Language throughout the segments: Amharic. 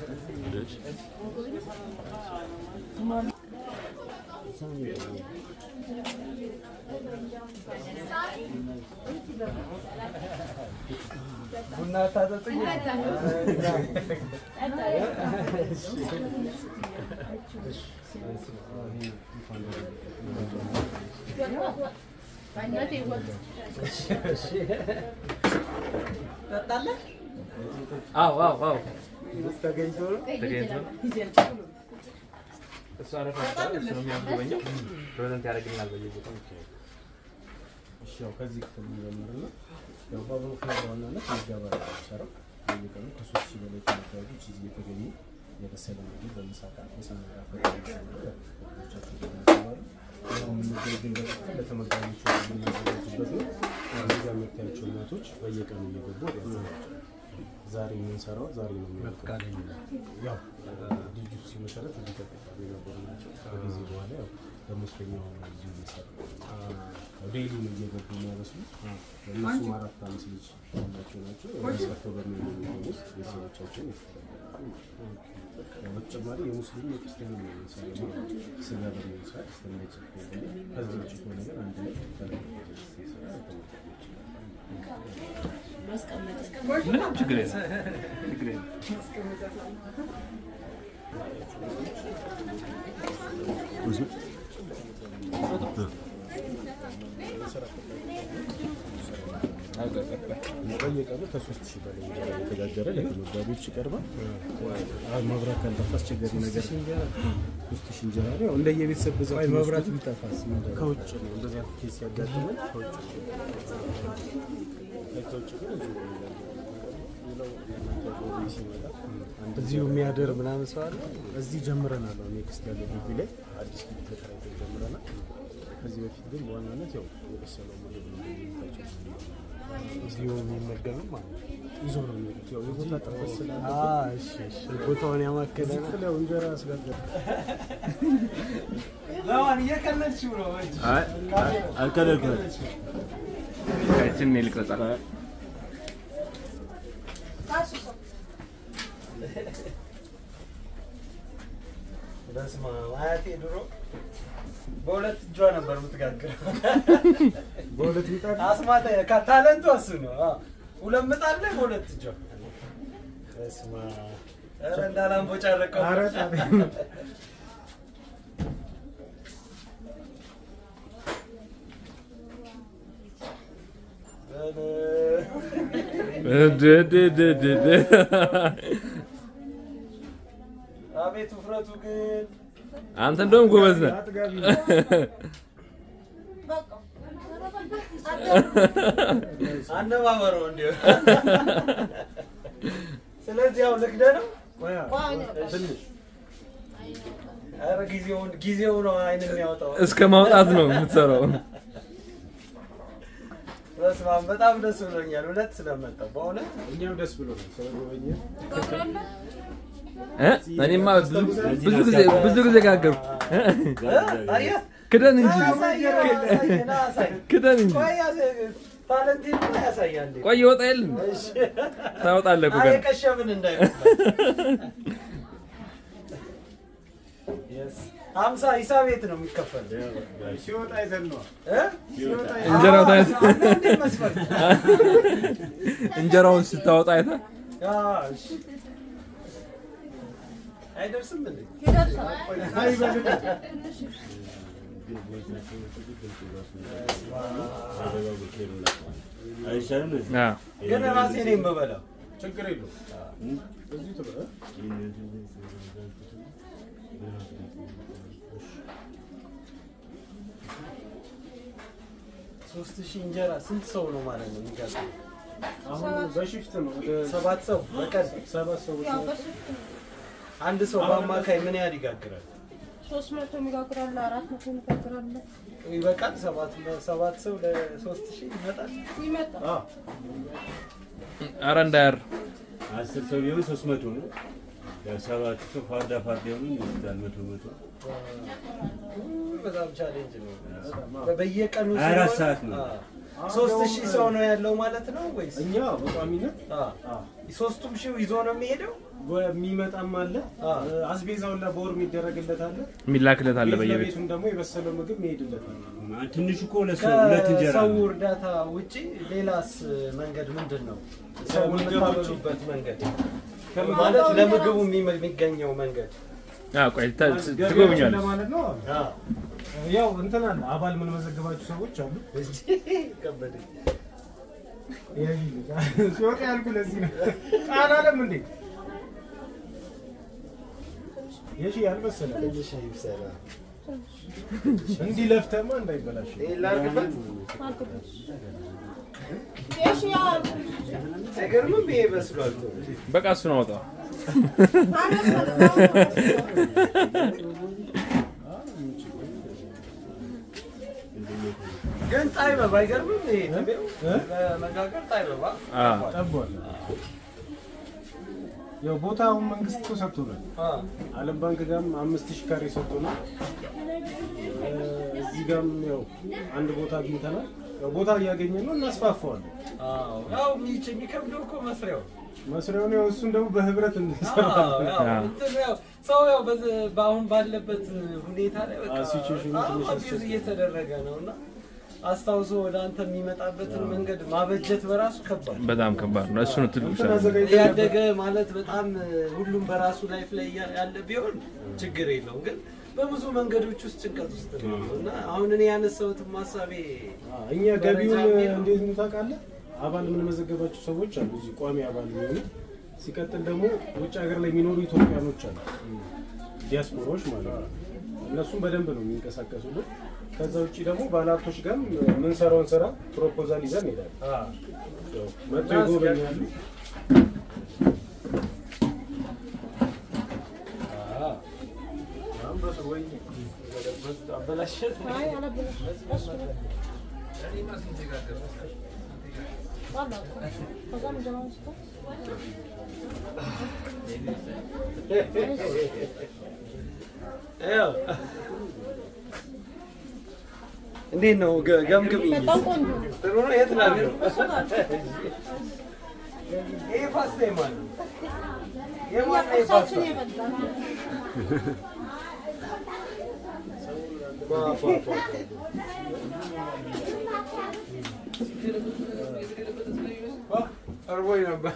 ቡና ታጠጡኝ? አዎ አዎ አዎ ተገኝቶ ነው? ተገኝቶ ነው። እሱ አረፋ ይባላል። እሱ ነው የሚያስጎበኘው። ፕሬዘንት ያደርግልናል በየቦታው። እሺ ያው ከዚህ ክፍል እንጀምርና ያው በአሁኑ ክፍል በዋናነት ምዝገባ ነው የሚሰራው። በየቀኑ ከሶስት ሺህ በላይ ተመጋቢዎች እዚህ የተገኙ የበሰለ ምግብ በምሳቃ የሰመራ ፈቻቸው ይመገባሉ። ያው የምንገኝበት ክፍል ለተመጋቢዎቹ የምናዘጋጅበት ነው። እዚህ ጋር የምታያቸው እናቶች በየቀኑ እየገቡ ያዘጋጃሉ። ዛሬ የምንሰራው ዛሬ ነው የሚያልቀው። ያው ልጁ ሲመሰረት እዚህ ተቀጣሪ የነበሩ ናቸው። ከጊዜ በኋላ ያው በመስለኛው እዚሁ እየሰሩ ዴይሊ ነው እየገቡ የሚያበስሉት። እነሱም አራት አምስት ልጅ ያላቸው ናቸው። ሰርተው በሚሆኑ ምግብ ውስጥ ቤተሰቦቻቸውን ያስተዳድራሉ። ያው በተጨማሪ የሙስሊም የክርስቲያን ነው የሚሰራው ስጋ በሚመስል ስለማይችል ከሆነ ከዚህ ውጭ ከሆነ ግን አንድ ላይ ተለያይቶ ሲሰራ ተመጋቢዎች ምንም ችግር የለም። ችግር የለም። በየቀኑ ከሶስት ሺህ በላይ እንጀራ እየተጋገረ ለተመጋቢዎች ይቀርባል። አሁን መብራት ካልጠፋ አስቸጋሪ ነገር ሶስት ሺህ እንጀራ ነው። ያው እንደየቤተሰብ ብዛት መብራት ቢጠፋስ ከውጭ ነው እንደዚህ አይነት ኬስ ያጋጥመን ከውጭ ነው። ከዛ ውጭ ግን እዚሁ ነው የሚጋገረው። ሌላው የእናንተ ጎረቤት ሲመጣ አንድ እዚሁ የሚያደር ምናምን ሰው አለ? እዚህ ጀምረናል። አሁን ኔክስት ያለው ግቢ ላይ አዲስ ግቢ ተከራይተን ጀምረናል። ከዚህ በፊት ግን በዋናነት ያው የበሰለው ምግብ ነው እንደሚታቸው እዚሁ የሚመገብ ማለት ነው። ይዞ ነው የሚሄዱት። ያው የቦታ ጥበት ስላለ አዎ፣ እሺ፣ እሺ። ቦታውን ያማከለ እዚህ ነው። ክፍል ያው እንጀራ አስጋገር እየቀለድሽው ነው። አይ አልከለልኩም። እችን እኔ ልቅረጻት። በስመ አብ አያቴ ድሮ በሁለት እጇ ነበር የምትጋግረው። በሁለት ምጣድ አስማታ ታለንቱ እሱ ነው። አዎ። ሁለት ምጣድ ላይ በሁለት እጇ። በስመ አብ ኧረ እንዳላምቦጫረቀው ኧረ ጣቢያ አቤት ውፍረቱ ግን አንተ እንደውም ጎበዝ ነህ። አጥጋቢ አነባበረው እንዲሁ። ስለዚህ ያው ልክደ ነው። ትንሽ ኧረ ጊዜውን ጊዜው ነው አይን የሚያወጣው። እስከ ማውጣት ነው የምትሰራው። በስመ አብ በጣም ደስ ብሎኛል እውነት ስለመጣው በእውነት እኛም ደስ ብሎ ነው ስለጎበኘ እ? እኔማ ብዙ ብዙ ጊዜ ብዙ ጊዜ ጋገርኩ። አየህ ክደን እንጂ አሳየን አሳየን አሳየን ክደን እንጂ ቆይ ያሳየን ታለንቴን እኮ ያሳያል ቆይ ይወጣ የለ እሺ ታወጣለህ እኮ አይ ገና። የቀሸብን እንዳይመስል ሀምሳ ሂሳብ የት ነው የሚከፈል ሲወጣ ይዘን ነው እ? እንጀራው ታይቶ አሁን እንዴት መስፈርት? እንጀራውን ስታወጣ አይተህ አዎ፣ እሺ። አይደርስም እንዴ? አዎ። ግን ራሴ ነኝ የምበላው። ችግር የለውም እዚሁ ትበላ ሶስት ሺህ እንጀራ ስንት ሰው ነው ማለት ነው የሚጋግረው? አሁን በሽፍት ነው ወደ ሰባት ሰው በቀን ሰባት ሰዎች ያው ነው በስልክ ነው። አንድ ሰው በአማካይ ምን ያህል ይጋግራል? ሶስት መቶ የሚጋግራለ አራት መቶ የሚጋግራለ ይበቃል? ሰባት ሰባት ሰው ለሶስት ሺህ ይመጣል? ይመጣል። አዎ ኧረ እንዳያር አስር ሰው ቢሆን ሶስት መቶ ነው። ያው ሰባት ሰው ፋርዳ ፋርዳ ሆኑ ይወስዳል መቶ መቶ በጣም ቻሌንጅ ነው። በየቀኑ ሀያ አራት ሲሆን- ሰዓት ነው። አዎ። ሶስት ሺህ ሰው ነው ያለው ማለት ነው ወይስ? እኛ በቋሚነት አዎ። አዎ ሶስቱም ሺው ይዞ ነው የሚሄደው። የሚመጣም አለ አ። አስቤዛውን ላ በወር የሚደረግለት አለ የሚላክለት አለ ቤት በየቤቱ ለቤቱም ደግሞ የበሰለው ምግብ መሄድለታል ትንሹ እኮ ሁለት ሰው ሁለት እንጀራ ከሰው ነው። እርዳታ ውጪ ሌላስ መንገድ ምንድን ነው? ሰው ከምግብ ውጪ? የምታበሉበት መንገድ ማለት ለምግቡ የሚመ- የሚገኘው መንገድ አዎ፣ ቆይ ተ- ት- ገቢያችን ትጎበኛለህ። ለማለት ነው አ፣ ያው እንትን አለ አባል ምን መዘገባችሁ ሰዎች አሉ ከበደኝ። ሲወጣ ያልኩ ለዚህ ነው ቃል አለም እንዴ የሺ ያልመሰለ ትንሽ ይብሰላ። እንዲህ ለፍተማ እንዳይበላሽ ይሄን ላድርግበት? እሺ ያ አይገርምም? ይሄ በስሏል። በቃ እሱን አውጣ። ግን ጣይበብ አይገርምም? ይሄ ትቤው እ? ለመጋገር ጣይበባ አዎ። ጠቧል ያው ቦታውን መንግስት እኮ ሰጥቶናል አ፣ ዓለም ባንክ ጋርም አምስት ሺህ ካሬ ሰጥቶናል እ፣ እዚህ ጋርም ያው አንድ ቦታ አግኝተናል ያው ቦታ እያገኘን ነው እናስፋፋዋለን አዎ። ያው የሚች የሚከብደው እኮ መስሪያው መስሪያውን ያው እሱን ደግሞ በህብረት እንሰራ አዎ፣ ያው እንትን ያው ሰው ያው በዚ- በአሁን ባለበት ሁኔታ ላይ በቃ አዎ፣ ሲቹዌሽኑ አዎ፣ ትንሽ አቢዩዝ አስቸጋሪ። እየተደረገ ነው እና አስታውሶ ወደ አንተ የሚመጣበትን መንገድ ማበጀት በራሱ ከባድ ነው። በጣም ከባድ ነው። እሱ ነው ትልቁ እንትን ቻሌንጅ። አዘጋጅተን ነበር። ያደገ ማለት በጣም ሁሉም በራሱ ላይፍ ላይ እያ- ያለ ቢሆን ችግር የለውም። ግን በብዙ መንገዶች ውስጥ ጭንቀት ውስጥ ነው እና አሁን እኔ ያነሳሁትም ሀሳቤ አዎ፣ እኛ ገቢውን ደረጃ የሚለው- እንዴት ነው ታውቃለህ? አባል የምንመዘገባቸው ሰዎች አሉ እዚህ ቋሚ አባል የሚሆኑ ሲቀጥል ደግሞ ውጭ ሀገር ላይ የሚኖሩ ኢትዮጵያኖች አሉ ዲያስፖራዎች ማለት ነው። እነሱም በደንብ ነው የሚንቀሳቀሱልን። ከዛ ውጭ ደግሞ ባለሀብቶች ጋር የምንሰራውን ስራ ፕሮፖዛል ይዘን እንሄዳለን። ያው መጥተው ይጎበኛሉ። አሁን በሰው ወይ አበላሸት አይ አላበላሽም። ቀስ ብለህ ዋላ ከዛም ጀማው ስቶ ያው እንዴት ነው ገ- ገምግሚኝ። በጣም ቆንጆ ነው። ጥሩ ነው። የት ነው ያለው? እሱ ጋር ይሄ ፓስታ የማን ነው? የማን ነው ይሄ ቁርሳችን ፓስታ? የበላ ባ- ባ- ባ- ባ- እርቦኝ ነበር።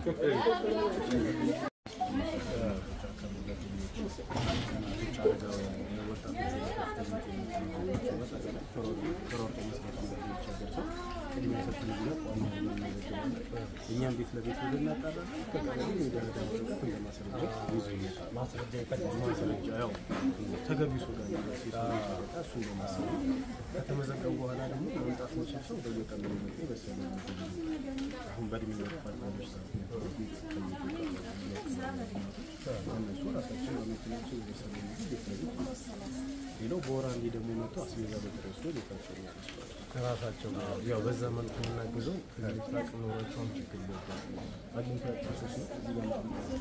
እኛም ቤት ለቤት ሄደን እናጣራለን። ከቀበሌ የደረጃ ወረቀት እንደ ማስረጃ ይዞ ይመጣል። ማስረጃ ይፈልጋል። ማስረጃ ያው ተገቢ ሰው ጋር ነው ሲመጣ እሱ እንደ ማስረጃ ከተመዘገቡ በኋላ ደግሞ ለመምጣት መቻል ሰው በየቀኑ የሚመጡ የበሰሉ ምግቦች አሁን በእድሜ መግፋት ባለች ሰዓት ነበሩ ቤት ከሚገኙ እነሱ ራሳቸው በመኪናቸው የበሰሉ ምግብ ቤት ለቤት ሌላው በወር አንዴ ደግሞ መጥቶ አስቤዛ በጥሬ ወስዶ ቤታቸው ነው ያስባል። ራሳቸው ያው በዛ መልኩ የምናግዘው ከዚህ አቅም ኖሯቸውም ችግር ይገባል አግኝቶ ያጣሰች ነው እዚህ ጋር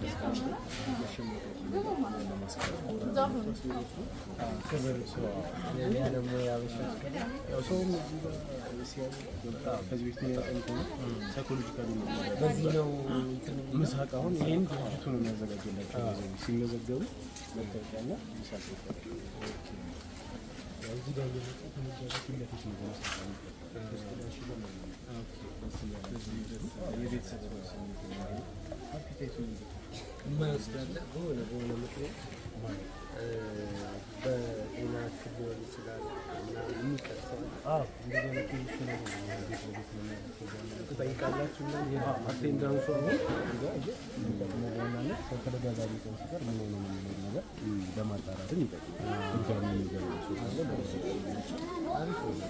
ክብር ሰው እኛ ደግሞ ያበሻ ያው ሰውም እዚህ ጋር ሲያዩ በቃ ከዚህ በፊት የሚያጠን ከሆነ ሳይኮሎጂካሊ ነው በዚህ ነው እንትን ምሳቅ አሁን ይህን ድርጅቱ ነው የሚያዘጋጀላቸው ሲመዘገቡ መታወቂያና ምሳቅ ይፈራል። እዚህ ጋር እየመጡ ከሚጃዙ ፊት ለፊት ነው በምሳቅ የሚፈጠር። ውስጥ ላይ ሽቦ ነው የሚሆነው። የቤተሰብ ስሜት ነው። አፒታይቱ ምንድን ነው? የማይወስዳለ በሆነ በሆነ ምክንያት እ፣ በጤና እክል ሊሆን ይችላል እና የሚቀርሰዋል አዎ እንደዚህ አይነት ትንሽ ነገር ነው ቤት ለቤት ነው የሚያደርገው። ትጠይቃላችሁ እና አቴንዳንሱ አሁን እዛ እየ የሚጠቅመው በዋናነት ሰው ከተጋዛቢ ቀን ሲቀር ምን ሆነ ነው የሚለው ነገር ለማጣራትም ይጠቅማል። ድጋሚ የሚገባ ሰው ካለ ለመዘገብ አሪፍ ነው።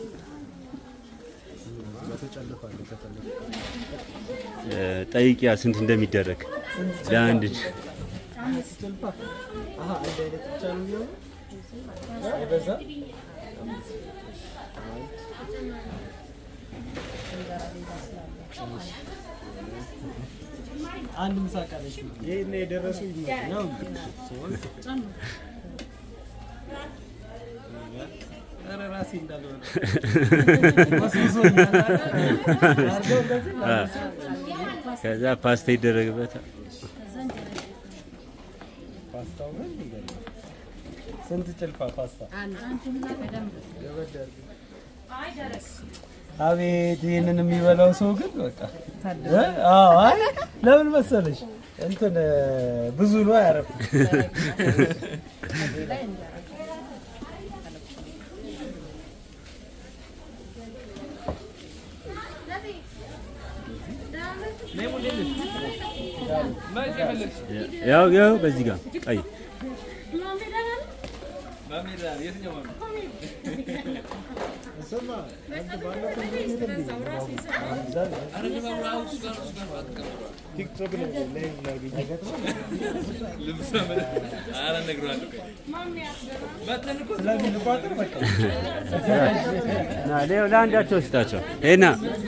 በተጨልፋለ ከፈለግ ጠይቂያ ስንት እንደሚደረግ ለአንድ ልጅ ጭልፋ አሀ አንድ አይነት ብቻ ነው የሚሆነው አይበዛ አንድ ምሳ ቃለች ይህን የደረሰው ይመስላል። ነው ሶስት ኧረ ራሴ እንዳልሆነ ወስውሶኛል። አድርገው እንደዚህ ላነሳ ከዛ ፓስታ ይደረግበታል። ፓስታው ግን ይገርማል። ስንት ጭልፋ ፓስታ? አቤት ይህንን የሚበላው ሰው ግን በቃ እ? አዎ አይ ለምን መሰለሽ እንትን እ፣ ብዙ ነው ያረፍ ያው ያው በዚህ ጋር ቀይ ቲክቶክ ላይ ላይ ላገኝ ስለዚህ ልቋጥር በቃ ና ሌው ለአንዳቸው ስጣቸው። ሄና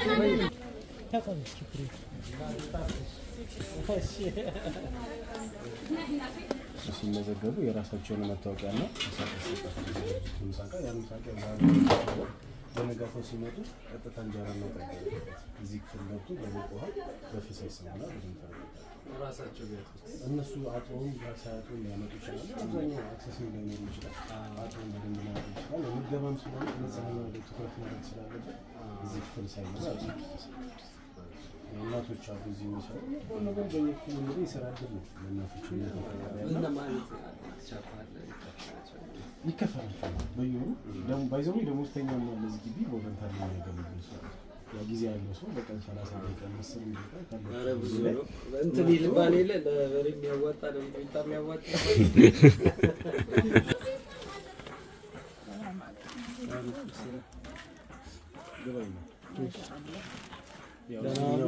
ሲመዘገቡ የራሳቸውን መታወቂያ እና ምሳቃ ያን ምሳቃ በነጋታው ሲመጡ ቀጥታ እንጀራ ነው እዚህ ክፍል ገብቶ በሞቅ ውሃ በፍሰስ ስሙና በደንብ ራሳቸው ቤት ውስጥ እነሱ አጥሮም ሳያጥሩም ሊያመጡ ይችላሉ። አብዛኛው አክሰስ ላይኖሩ ይችላል። አጥሮም በደንብ ሊያመጡ ይችላል። የሚገባም ስለሆነ ንጽህና ላይ ትኩረት ማድረግ ስላለበት እዚህ ክፍል ሳይገባ እናቶች አሉ እዚህ የሚሰሩ ሁሉ ነገር በየክፍሉ እንግዲህ የስራ እድል ነው ለእናቶች የሚያፈራ ምን ማለት ቻፓለ ይከፈላቸው ይከፈላቸዋል በየወሩ ደግሞ ባይዘው ደሞዝተኛም አለ እዚህ ግቢ ቮለንታሪ የሚያገለግል ሰው ያ ጊዜ ያለው ሰው በቀን ሰላሳ ደቂቃ መሰል ደቂቃ ኧረ ብዙ ካለ ነው እንትን ይልባል የለ ለበሬ የሚያዋጣ ለሚጥሚጣ የሚያዋጣ ገባኝ ነው ያው ለናሉ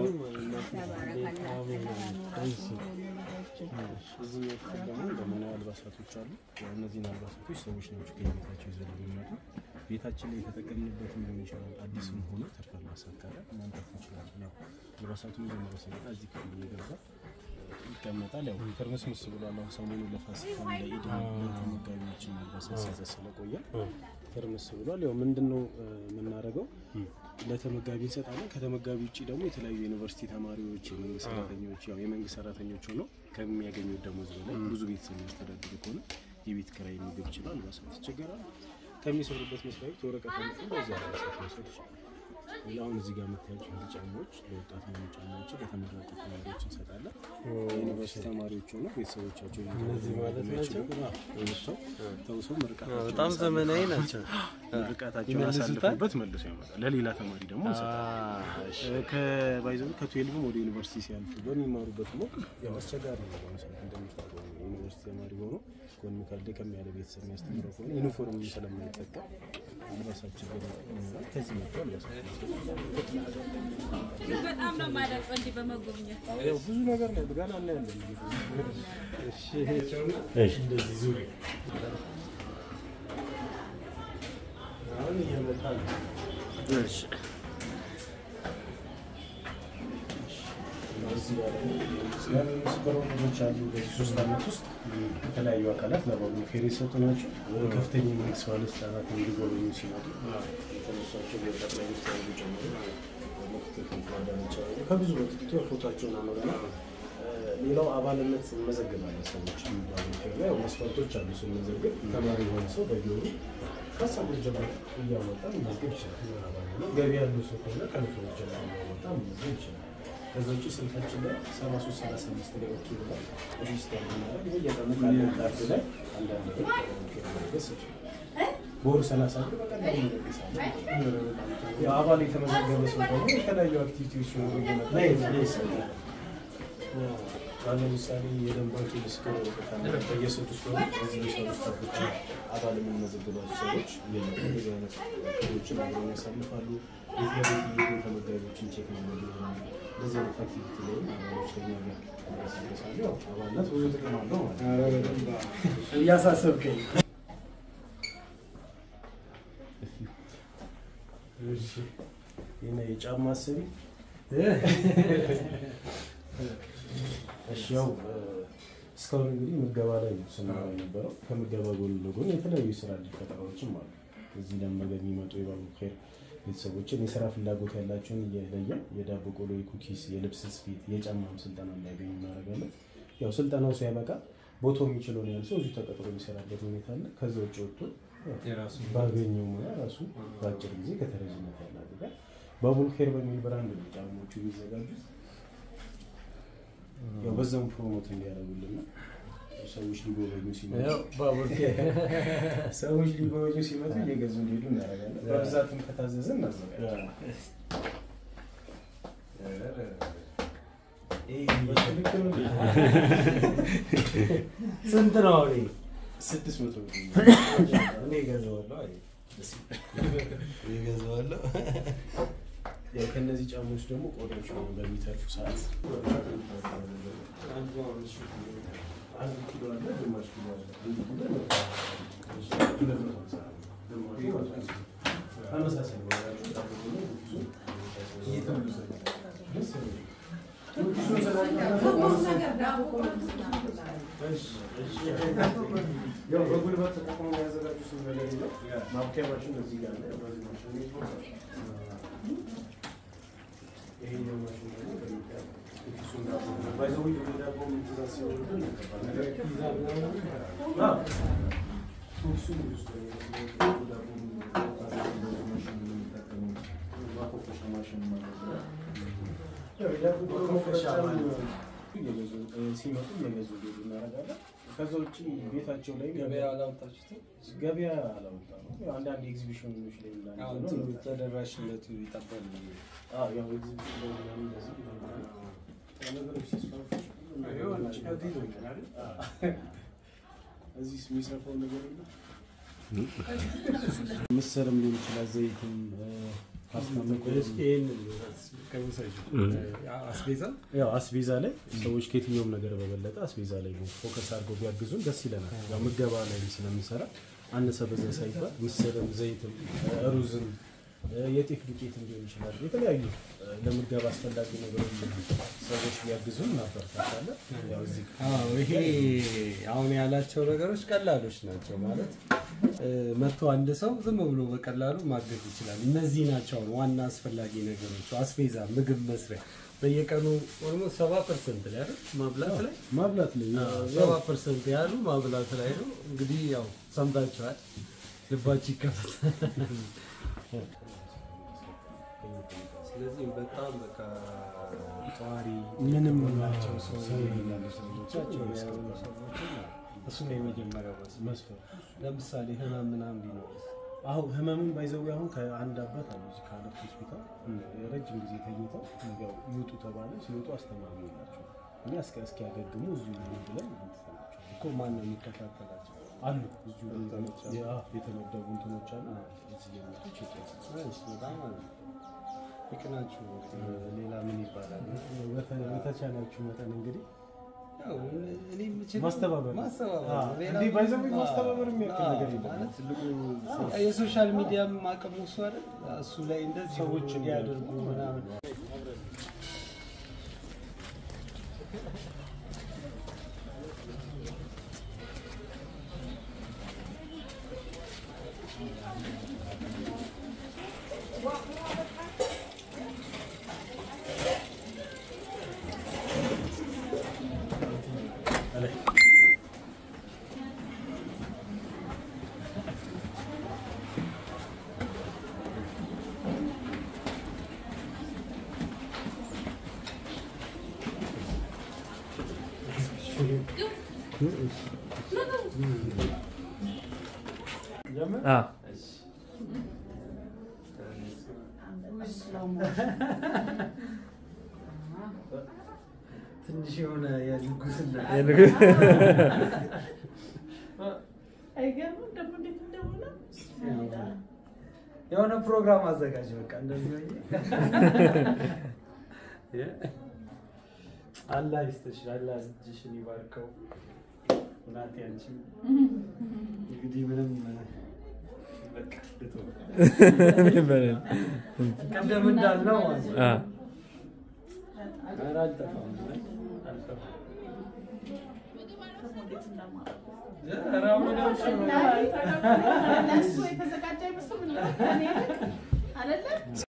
እዚህኛው ክፍል ደግሞ ዘመናዊ አልባሳቶች አሉ። ያው እነዚህን አልባሳቶች ሰዎች ናቸው ከቤታቸው ይዘው የሚመጡ ቤታችን ላይ የተጠቀምንበትም ሊሆን ይችላል። አዲስም ሆኖ ትርፍ አልባሳት ካለ ማምጣት እንችላለን። ያው አልባሳቱ መጀመሪያ ሲመጣ እዚህ ክፍል እየገባ ይቀመጣል። ያው ትርምስምስ ብሏል። አሁን ሰሞኑን ለፋሲካ ለኢድ ለተመጋቢዎችን አልባሳት ሲያዘ ስለቆየ ትርምስ ብሏል። ያው ምንድን ነው እ፣ የምናደርገው ለተመጋቢ እንሰጣለን። ከተመጋቢ ውጭ ደግሞ የተለያዩ ዩኒቨርሲቲ ተማሪዎች፣ የመንግስት ሰራተኞች ያው የመንግስት ሰራተኞች ሆነው ከሚያገኙት ደሞዝ በላይ ብዙ ቤተሰብ የሚያስተዳድሩ ከሆነ የቤት ኪራይ፣ ምግብ ይችላል አልባሳት ይቸገራል። ከሚሰሩበት መስሪያ ቤት ወረቀት አምጥቶ በዛ አልባሳት መውሰድ ይችላል። አሁን እዚህ ጋር የምታያቸው እንዲ ጫማዎች ለወጣት የሚሆኑ ጫማዎችን ለተመረጡ ተማሪዎች እንሰጣለን። የዩኒቨርሲቲ ተማሪዎች ሆነው ቤተሰቦቻቸው እነዚህ ማለት ናቸው? ወጥተው ተውሰው ምርቃታቸውን በጣም ዘመናዊ ናቸው። ምርቃታቸውን ይመልሱታል? አሳልፉበት መልሶ ያመጣል። ለሌላ ተማሪ ደግሞ እንሰጣለን። ከባይዘው ከትዌልቭም ወደ ዩኒቨርሲቲ ሲያልፉ በሚማሩበት ሞ ያው አስቸጋሪ ነው። ለምሳሌ እንደምታውቀው ዩኒቨርሲቲ ተማሪ ሆኖ ኢኮኖሚካል ደከም ያለ ቤተሰብ የሚያስተምረው ከሆነ ዩኒፎርም ስለማይጠቀም አልባሳችን ይኖራል። ከዚህ መጥቶ አልባሳት በጣም ነው የማደንቀው እንዲህ በመጎብኘት ያው ብዙ ነገር ነው ገና እናያለን። እንደዚህ ዙሪ አሁን እየመጣ ነው። ስበረው ልጆች አሉ። በዚህ ሶስት ዓመት ውስጥ የተለያዩ አካላት ለበጎ ፌር የሰጡ ናቸው። ወደ ከፍተኛ የመንግስት ባለስልጣናት እንዲጎበኙ ሲመጡ የተነሷቸው የጠቅላይ ሚኒስትር ያሉ ጨምሮ ምክትል ከንቲባ ጨምሮ ከብዙ በጥቂቱ ፎቶቸውን አኖረና ሌላው አባልነት እንመዘግባለን። ሰዎች የሚባሉ ፌር ላይ ያው መስፈርቶች አሉ። ስንመዘግብ ተማሪ የሆነ ሰው በየወሩ ከሀሳብ ብር ጀምሮ እያወጣ መመዝገብ ይችላል። አባል ሆኖ ገቢ ያለው ሰው ከሆነ ከመቶ ብር ጀምሮ እያወጣ መመዝገብ ይችላል። ከዛ ውጭ ስልካችን ላይ ሰባ ሶስት ሰላሳ አምስት ላይ ኦኬ ብለን ሬጅስተር ብናደርግ በየቀኑ ካለን ካርድ ላይ አንዳንድ ብር መለገስ ይችላል። በወር ሰላሳ ብር በቀላሉ እንለግሳለን። ያው አባል የተመዘገበ ሰው ደግሞ የተለያዩ አክቲቪቲዎች ሲኖሩ እየመጣ ይሰጣል። አሁን ለምሳሌ የደም ባንክ የምስክር ወረቀት አለ። በየስድስት ወሩ እዚህ የሚሰሩ ስታፎች አባል የምንመዘግባቸው ሰዎች እየመጡ እንደዚህ አይነት ክሮችን አብረውን ያሳልፋሉ። ቤት ለቤት እየሄዱ ተመጋቢዎችን ቼክ ማድረግ ይሆናል። እንደዚህ አይነት አክቲቪቲ ላይ አባሎች ከኛ ጋር ያሳልፋሉ። ያው አባልነት ብዙ ጥቅም አለው ማለት ነው። እያሳሰብከኝ ይህን የጫማ አሰቢ እሺ ያው እስካሁን እንግዲህ ምገባ ላይ ነው ስናወራ የነበረው። ከምገባ ጎን ለጎን የተለያዩ ስራ እድል ፈጠራዎችም አሉ። እዚህ ለመመገብ የሚመጡ የባቡ ኸይር ቤተሰቦችን የስራ ፍላጎት ያላቸውን እየለየን የዳቦ ቆሎ፣ የኩኪስ፣ የልብስ ስፌት፣ የጫማም ስልጠና እንዲያገኙ እናደርጋለን። ያው ስልጠናው ሲያበቃ ቦታው የሚችለውን ያህል ሰው እዚሁ ተቀጥሮ የሚሰራበት ሁኔታ አለ። ከዛ ውጭ ወጥቶ የራሱ ባገኘው ሙያ ራሱ በአጭር ጊዜ ከተረጅነት ያላደጋል። ባቡል ኬር በሚል ብራንድ ነው ጫማዎቹ የሚዘጋጁት። ያው በዛም ፕሮሞት እንዲያደርጉልን ነው። ሰዎች ሊጎበኙ ሲመጡ ባቡር ሰዎች ሊጎበኙ ሲመጡ እየገዙ እንዲሄዱ እናደርጋለን። በብዛትም ከታዘዘ እናዘጋጃለን። በትክክል ነው። ስንት ነው አሁን? ስድስት መቶ ብር እኔ እገዛዋለሁ። አይ እገዛዋለሁ። ያው ከእነዚህ ጫማዎች ደግሞ ቆዳዎች ነው በሚተርፉ ሰዓት አንድ ኪሎ አለ፣ ግማሽ ኪሎ አለ። አንድ ኪሎ ነው። ሁለት መቶ ሃምሳ ግማሹ ማለት ነው። ተመሳሳይ ነው ያላቸው ጫማዎች ደግሞ ብዙ ደስ ይላል። ብዙ ያው በጉልበት ተጠቅመው የሚያዘጋጁት ነገር የለም። ማብኪያ ማሽን እዚህ ጋር አለ። በዚህ ማሽን ነው የሚቆርጠው። ይሄኛው ማሽን ደግሞ በሚባል ኩኪሱን ዳቦ ባይ ዘ ወይ ወደ ዳቦ ትእዛዝ ሲወርድን አዎ፣ ኩኪሱን ውስጥ ነው የሚያስገቡት። ዳቦ ማሽን ነው የሚጠቀሙት። ማኮፈሻ ማሽን ማለት ነው። ያው የዳቦ ማኮፈሻ ማኮፈሻ ማለት እየገዙ ሲመጡ እየገዙ ሄዱ እናደርጋለን። ከዛ ውጭ ቤታቸው ላይ ገበያ አላወጣችሁትም? ገበያ አላወጣም። ያው አንዳንድ ኤግዚቢሽኖች ላይ ምናምን አሁን ነው እንትኑ ተደራሽነቱ ይጠባል። አዎ፣ ያው ኤግዚቢሽን ላይ ምናምን እንደዚህ ይሆናል። ነገሮች ሲስፋፉ ሁሉም ነገር የሆነ ማሽን ከዚህ ነው ይጠቀማል። አዎ። እዚህ የሚሰፋው ነገር የለም። ምስርም ሊሆን ይችላል፣ ዘይትም ፓስታ መኮረኒ አስቤዛ ያው አስቤዛ ላይ ሰዎች ከየትኛውም ነገር በበለጠ አስቤዛ ላይ ነው ፎከስ አድርገው ቢያግዙን ደስ ይለናል። ያው ምገባ ላይ ስለምንሰራ አነሰ በዛ ሳይባል ምስርም፣ ዘይትም፣ ሩዝም፣ የጤፍ ዱቄትም ሊሆን ይችላል የተለያዩ ለምገባ አስፈላጊ ነገሮች ሰዎች ቢያግዙን እናበረታታለን። ያው እዚህ አዎ ይሄ አሁን ያላቸው ነገሮች ቀላሎች ናቸው ማለት እ፣ መጥቶ አንድ ሰው ዝም ብሎ በቀላሉ ማገዝ ይችላል። እነዚህ ናቸው አሁን ዋና አስፈላጊ ነገሮች፣ አስቤዛ፣ ምግብ መስሪያ በየቀኑ ኦልሞስት ሰባ ፐርሰንት ላይ አይደል ማብላት ላይ ማብላት ላይ ሰባ ፐርሰንት ያሉ ማብላት ላይ ነው። እንግዲህ ያው ሰምታችኋል፣ ልባችሁ ይከፈት። ስለዚህ በጣም በቃ ጠዋሪ ምንም ናቸው ሰው ሰው የሌላቸው ሰዎች ናቸው ያሉ ሰዎችን እሱ ነው የመጀመሪያው መስመር። መስፈር ለምሳሌ ህመም ምናምን ቢኖር አሁን ህመምን ባይዘው አሁን ከአንድ አባት አሉ እዚህ ከአለት ሆስፒታል ረጅም ጊዜ ተኝተው ያው ይውጡ ተባለ። ሲወጡ አስተማሪ የላቸው እኛ እስከ እስኪያገግሙ እዚሁ ይሁኑ ብለን እንትናቸው እኮ ማን ነው የሚከታተላቸው? አሉ እዚሁ ያ የተመደቡ እንትኖች አሉ። እዚህ የመጡ ቼክ ያደርጋሉ። እሺ፣ በጣም አለ ይቅናችሁ። ሌላ ምን ይባላል? በተ- በተቻላችሁ መጠን እንግዲህ ያው እኔ የምችለው ማስተባበር ነው። ማስተባበር አዎ፣ ነው። ሌላ እንዲህ by the way ምንም- ማስተባበር የሚያክል አዎ፣ ነገር የለም። ማለት ትልቁ የሶሻል ሚዲያም አቅሙ እሱ አይደል? እሱ ላይ እንደዚህ ሰዎች እንዲያደርጉ ምናምን ትንሽ የሆነ የንጉስና አይገርምም ደግሞ እንዴት እንደሆነ የሆነ ፕሮግራም አዘጋጅ። በቃ እንደዚህ ሆኜ አላህ ይስጥሽ፣ አላህ እጅሽን ይባርከው። እናቴ አንቺ እንግዲህ ምንም በቃ ልተው። ቀደም እንዳልነው ማለት ነው። ኧረ አልጠፋም፣ አልጠፋም። ኧረ አሁን አልጠፋም። ለእሱ የተዘጋጀ አይመስልም። እኔ ልክ አይደለም